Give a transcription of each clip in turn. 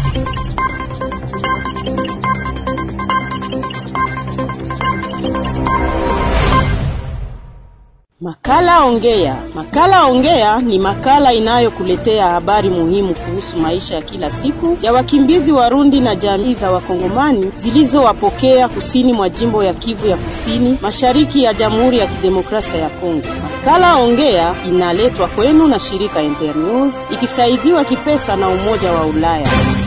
Makala Ongea. Makala Ongea ni makala inayokuletea habari muhimu kuhusu maisha ya kila siku ya wakimbizi Warundi na jamii za Wakongomani zilizowapokea kusini mwa jimbo ya Kivu ya Kusini, mashariki ya Jamhuri ya Kidemokrasia ya Kongo. Makala Ongea inaletwa kwenu na shirika Internews ikisaidiwa kipesa na Umoja wa Ulaya.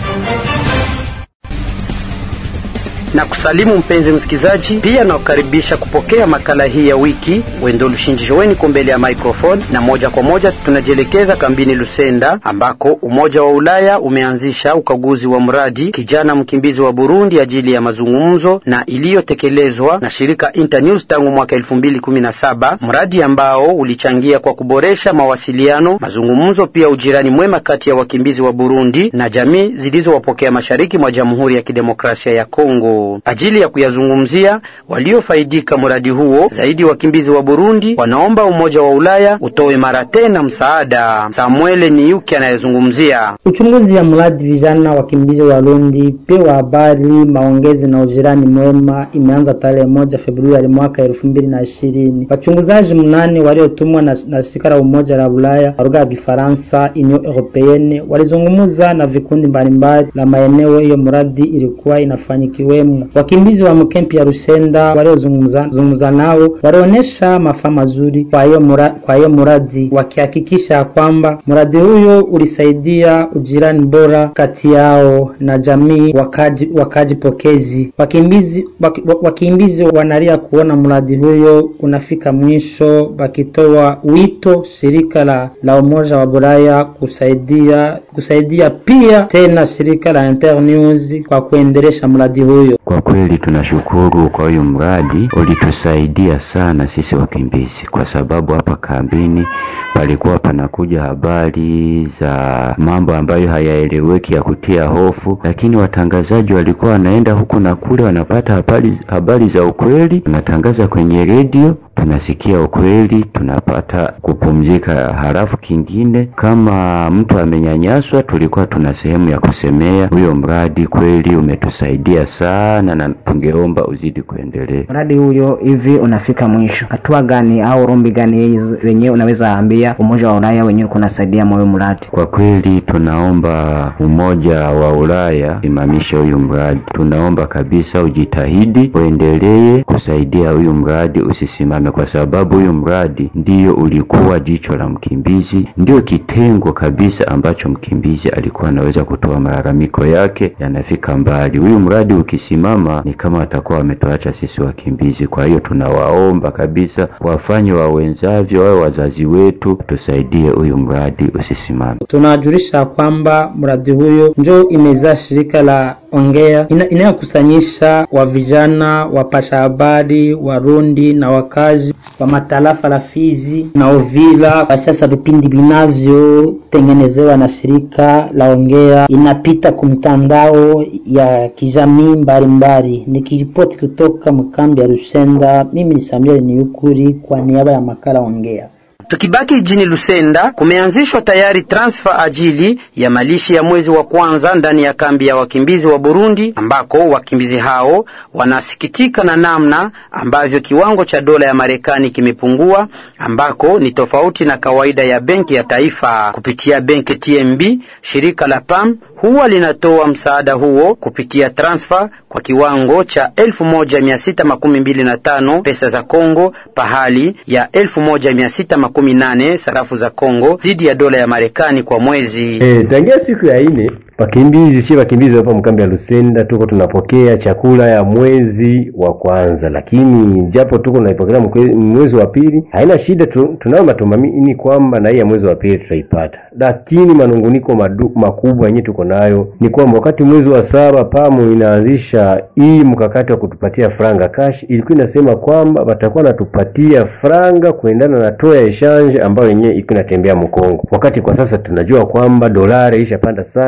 na kusalimu mpenzi msikizaji, pia nakukaribisha kupokea makala hii ya wiki. Wendo Lushinjishoweni ko mbele ya microphone, na moja kwa moja tunajielekeza kambini Lusenda ambako Umoja wa Ulaya umeanzisha ukaguzi wa mradi kijana mkimbizi wa Burundi ajili ya mazungumzo na iliyotekelezwa na shirika Internews tangu mwaka elfu mbili kumi na saba, mradi ambao ulichangia kwa kuboresha mawasiliano, mazungumzo, pia ujirani mwema kati ya wakimbizi wa Burundi na jamii zilizowapokea mashariki mwa Jamhuri ya Kidemokrasia ya Kongo ajili ya kuyazungumzia waliofaidika mradi huo. Zaidi wakimbizi wa Burundi wanaomba Umoja wa Ulaya utoe mara tena msaada. Samuele Niyuki anayezungumzia uchunguzi ya mradi vijana wakimbizi wa Burundi pewa habari maongezi na ujirani mwema imeanza tarehe moja Februari mwaka elfu mbili na ishirini. Wachunguzaji mnane waliotumwa na, na shirika la Umoja la Ulaya kwa lugha ya Kifaransa Union Europeenne walizungumza na vikundi mbalimbali la maeneo hiyo mradi ilikuwa inafanyikiwemo wakimbizi wa mkempi ya Rusenda waliozungumza nao walionyesha mafaa mazuri kwa hiyo muradi, kwa hiyo muradi wakihakikisha kwamba mradi huyo ulisaidia ujirani bora kati yao na jamii wakaji, wakaji pokezi. Wakimbizi, wak, wakimbizi wanalia kuona mradi huyo unafika mwisho, wakitoa wito shirika la, la Umoja wa Bulaya kusaidia kusaidia pia tena shirika la Internews kwa kuendelesha mradi huyo. Kwa kweli tunashukuru kwa huyu mradi, ulitusaidia sana sisi wakimbizi, kwa sababu hapa kambini palikuwa panakuja habari za mambo ambayo hayaeleweki ya kutia hofu, lakini watangazaji walikuwa wanaenda huku na kule, wanapata habari, habari za ukweli, wanatangaza kwenye redio tunasikia ukweli, tunapata kupumzika. Halafu kingine, kama mtu amenyanyaswa, tulikuwa tuna sehemu ya kusemea. Huyo mradi kweli umetusaidia sana, na tungeomba uzidi kuendelea. Mradi huyo hivi unafika mwisho, hatua gani au rombi gani wenyewe unaweza ambia umoja wa Ulaya wenyewe kunasaidia moyo mradi? Kwa kweli tunaomba umoja wa Ulaya simamishe huyu mradi, tunaomba kabisa ujitahidi, uendelee kusaidia huyu mradi usisimame kwa sababu huyu mradi ndiyo ulikuwa jicho la mkimbizi, ndio kitengo kabisa ambacho mkimbizi alikuwa anaweza kutoa malalamiko yake yanafika mbali. Huyu mradi ukisimama, ni kama atakuwa wametuacha sisi wakimbizi. Kwa hiyo tunawaomba kabisa wafanye wawenzavyo, wawe wazazi wetu, tusaidie huyu mradi usisimame. Tunawajulisha kwamba mradi huyo njo imezaa shirika la Ongea ina, inayokusanyisha wa vijana wapasha habari Warundi na wakazi wa matarafa la Fizi na Uvira. Kwa sasa vipindi vinavyotengenezewa na shirika la Ongea inapita kumtandao ya kijamii mbalimbali. Nikiripoti kutoka mkambi ya Rusenda, mimi ni Samuel Niyukuri kwa niaba ya makala Ongea. Tukibaki jijini Lusenda, kumeanzishwa tayari transfer ajili ya malishi ya mwezi wa kwanza ndani ya kambi ya wakimbizi wa Burundi, ambako wakimbizi hao wanasikitika na namna ambavyo kiwango cha dola ya Marekani kimepungua, ambako ni tofauti na kawaida ya benki ya taifa. Kupitia benki TMB, shirika la PAM huwa linatoa msaada huo kupitia transfer kwa kiwango cha elfu moja mia sita makumi mbili na tano pesa za Kongo pahali ya elfu moja mia sita makumi nane sarafu za Kongo dhidi ya dola ya Marekani kwa mwezi. E, tangia siku ya ine wakimbizi si wakimbizi hapa mkambi ya Lusenda tuko tunapokea chakula ya mwezi wa kwanza, lakini japo tuko tunaipokea mwezi wa pili haina shida tu, tunayo matumaini kwamba na hii ya mwezi wa pili tutaipata, lakini manunguniko madu, makubwa yenyewe tuko nayo ni kwamba wakati mwezi wa saba pamu inaanzisha hii mkakati wa kutupatia franga cash, ilikuwa inasema kwamba watakuwa natupatia franga kuendana na toa ya exchange ambayo yenyewe iko inatembea Mkongo, wakati kwa sasa tunajua kwamba dolari ishapanda sana leo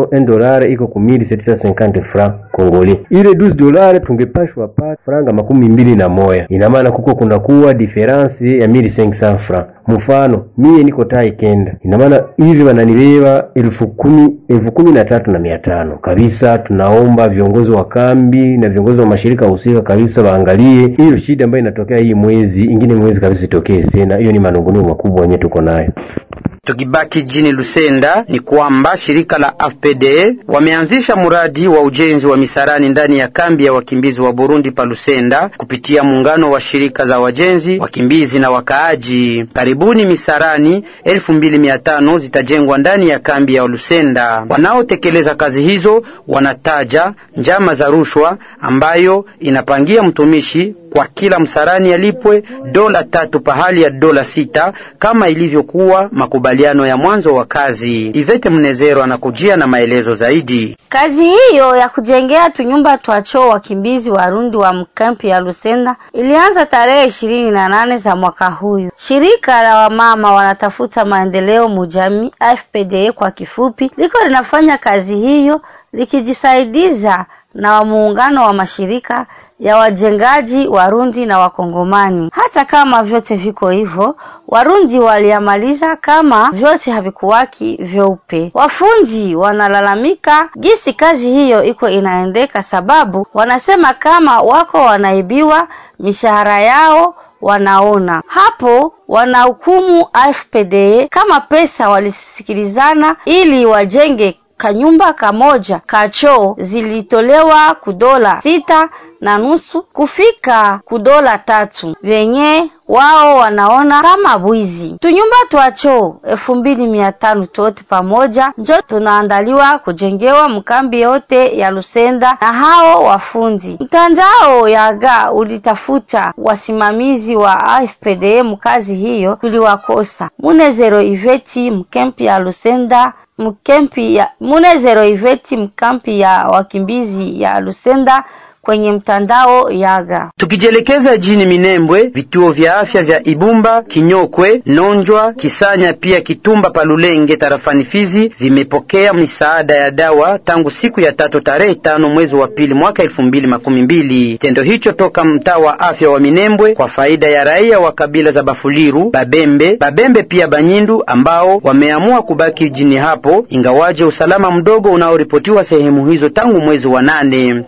mfano 1 dollar iko ku 1750 francs congolais. Ile 12 dollar tungepashwa pa franga makumi mbili na moya, ina maana kuko kunakuwa difference ya 1500 francs. Mfano mie niko tai kenda, ina maana hivi wananibeba elfu kumi elfu kumi na tatu na mia tano kabisa. Tunaomba viongozi wa kambi na viongozi wa mashirika husika kabisa waangalie hiyo shida ambayo inatokea hii mwezi ingine mwezi kabisa itokee tena. Hiyo ni manunguniko makubwa yenyewe tuko nayo. Tukibaki jijini Lusenda ni kwamba shirika la AFPD wameanzisha mradi wa ujenzi wa misarani ndani ya kambi ya wakimbizi wa Burundi pa Lusenda kupitia muungano wa shirika za wajenzi, wakimbizi na wakaaji. Karibuni misarani elfu mbili mia tano zitajengwa ndani ya kambi ya Lusenda. Wanaotekeleza kazi hizo wanataja njama za rushwa ambayo inapangia mtumishi kwa kila msarani alipwe dola tatu pahali ya dola sita kama ilivyokuwa makubaliano ya mwanzo wa kazi. Ivete Mnezero anakujia na maelezo zaidi. Kazi hiyo ya kujengea tunyumba twachoo wakimbizi Warundi wa mkampi ya Lusenda ilianza tarehe ishirini na nane za mwaka huyu. Shirika la wamama wanatafuta maendeleo mujami AFPDA kwa kifupi, liko linafanya kazi hiyo likijisaidiza na muungano wa mashirika ya wajengaji Warundi na Wakongomani. Hata kama vyote viko hivyo, Warundi waliamaliza kama vyote havikuwaki vyeupe. Wafundi wanalalamika gisi kazi hiyo iko inaendeka, sababu wanasema kama wako wanaibiwa mishahara yao wanaona hapo wanahukumu AFPD kama pesa walisikilizana ili wajenge kanyumba kamoja kachoo zilitolewa kudola sita na nusu kufika kudola tatu venye wao wanaona kama bwizi. Tunyumba twachoo elfu mbili mia tano tote pamoja njo tunaandaliwa kujengewa mkambi yote ya Lusenda na hao wafundi. Mtandao yaga ulitafuta wasimamizi wa AFPD mkazi hiyo, tuliwakosa. Munezero Iveti mkempi ya Lusenda mkempi ya Munezero Iveti mkampi ya wakimbizi ya Lusenda kwenye mtandao Yaga. Tukijielekeza jini Minembwe, vituo vya afya vya Ibumba, Kinyokwe, Nonjwa, Kisanya pia Kitumba Palulenge tarafani Fizi vimepokea misaada ya dawa tangu siku ya tatu tarehe tano mwezi wa pili mwaka elfu mbili makumi mbili. Tendo hicho toka mtaa wa afya wa Minembwe kwa faida ya raia wa kabila za Bafuliru, Babembe, Babembe pia Banyindu ambao wameamua kubaki jini hapo ingawaje usalama mdogo unaoripotiwa sehemu hizo tangu mwezi wa nane.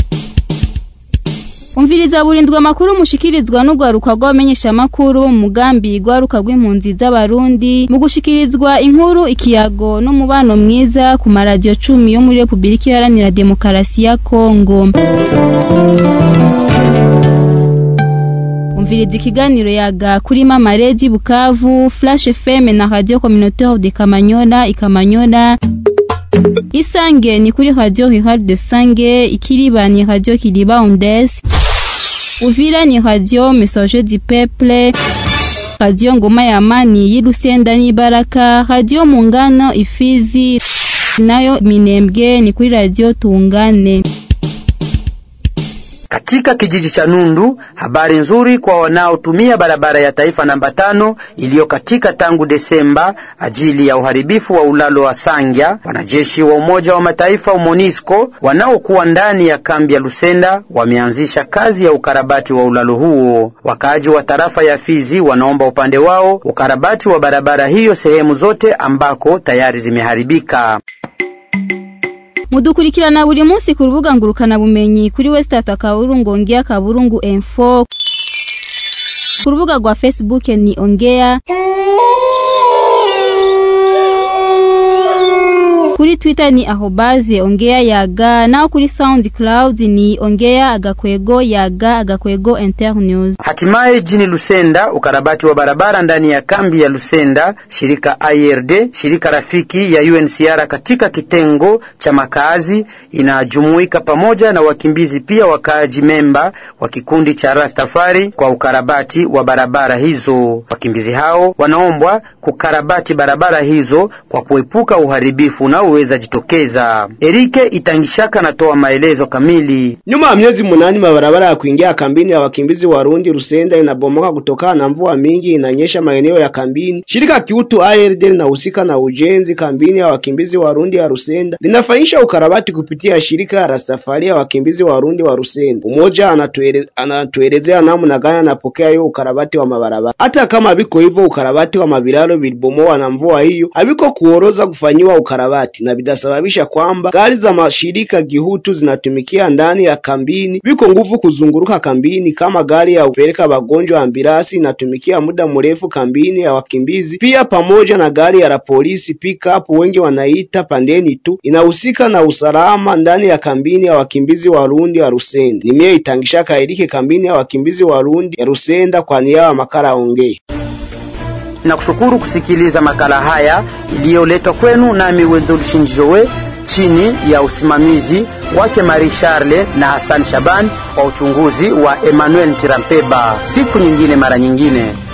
umviriza burindwa amakuru mushikirizwa n'urwaruka rw'abamenyeshamakuru mu mugambi rwaruka rw'impunzi z'abarundi mu gushikirizwa inkuru ikiyago n'umubano mwiza ku maradiyo cumi yo muri repubulika iharanira demokarasi ya kongo umviriza ikiganiro yaga kuri mama redi bukavu flash fm na radio communautaire de kamanyola ikamanyola isange ni kuri radio rural de sange ikiriba ni radio kiriba ondes uvira ni radio message du peuple radio ngoma ya amani y'irusenda n'ibaraka radio mungano ifizi nayo minembwe ni kuri radio tungane Katika kijiji cha Nundu, habari nzuri kwa wanaotumia barabara ya taifa namba tano iliyokatika tangu Desemba ajili ya uharibifu wa ulalo wa Sangya. Wanajeshi wa Umoja wa Mataifa MONUSCO wanaokuwa ndani ya kambi ya Lusenda wameanzisha kazi ya ukarabati wa ulalo huo. Wakaaji wa tarafa ya Fizi wanaomba upande wao ukarabati wa barabara hiyo sehemu zote ambako tayari zimeharibika. mudukurikirana buri munsi ku rubuga ngurukana bumenyi kuri westat akaburungu ongea kaburungu info ku rubuga rwa facebook ni ongea kuri twitter ni ahobaze ongea yaga naho kuri soundcloud ni ongea agakwego yaga agakwego internews Hatimaye jini Lusenda, ukarabati wa barabara ndani ya kambi ya Lusenda, shirika IRD, shirika rafiki ya UNHCR katika kitengo cha makazi inajumuika pamoja na wakimbizi pia wakaaji memba wa kikundi cha Rastafari kwa ukarabati wa barabara hizo. Wakimbizi hao wanaombwa kukarabati barabara hizo kwa kuepuka uharibifu unaorudia zinazoweza jitokeza. Erike Itangishaka anatoa maelezo kamili. Nyuma ya miezi munani, mabarabara ya kuingia kambini ya wakimbizi Warundi Rusenda inabomoka kutokana na mvua mingi inanyesha maeneo ya kambini. Shirika kiutu ARD linahusika na ujenzi kambini ya wakimbizi Warundi ya Rusenda linafanyisha ukarabati kupitia shirika ya Rastafari ya wakimbizi Warundi wa Rusenda. Umoja anatuele, anatuelezea namna gani anapokea hiyo ukarabati wa mabarabara. Hata kama biko hivyo, ukarabati wa mabilalo bilibomoa na mvua hiyo habiko kuoroza kufanyiwa ukarabati na bidasababisha kwamba gari za mashirika gihutu zinatumikia ndani ya kambini, biko nguvu kuzunguruka kambini, kama gari ya kupeleka wagonjwa ambirasi inatumikia muda mrefu kambini ya wakimbizi, pia pamoja na gari ya la polisi pickup, wengi wanaita pandeni tu, inahusika na usalama ndani ya kambini ya wakimbizi Warundi wa Rusenda. Nimie itangisha kairike kambini ya wakimbizi Warundi ya Rusenda kwa niaba ya makala ongea na kushukuru kusikiliza makala haya iliyoletwa kwenu nami Wendol Shinjowe chini ya usimamizi wake Marie Charle na Hassan Shaban wa uchunguzi wa Emmanuel Tirampeba. Siku nyingine mara nyingine.